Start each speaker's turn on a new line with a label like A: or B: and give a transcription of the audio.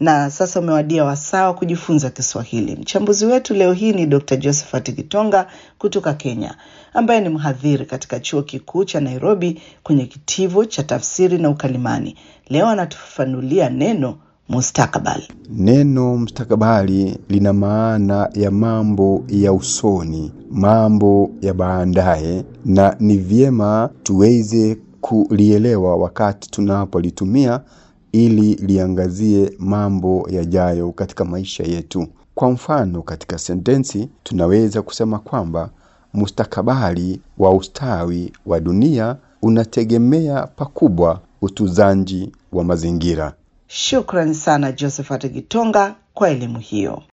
A: Na sasa umewadia wasaa wa kujifunza Kiswahili. Mchambuzi wetu leo hii ni Dr. Josephat Kitonga kutoka Kenya, ambaye ni mhadhiri katika chuo kikuu cha Nairobi kwenye kitivo cha tafsiri na ukalimani. Leo anatufafanulia neno mustakabali.
B: Neno mustakabali lina maana ya mambo ya usoni, mambo ya baadaye, na ni vyema tuweze kulielewa wakati tunapolitumia ili liangazie mambo yajayo katika maisha yetu. Kwa mfano, katika sentensi tunaweza kusema kwamba mustakabali wa ustawi wa dunia unategemea pakubwa utunzaji wa mazingira.
A: Shukrani sana Josephat Kitonga kwa elimu hiyo.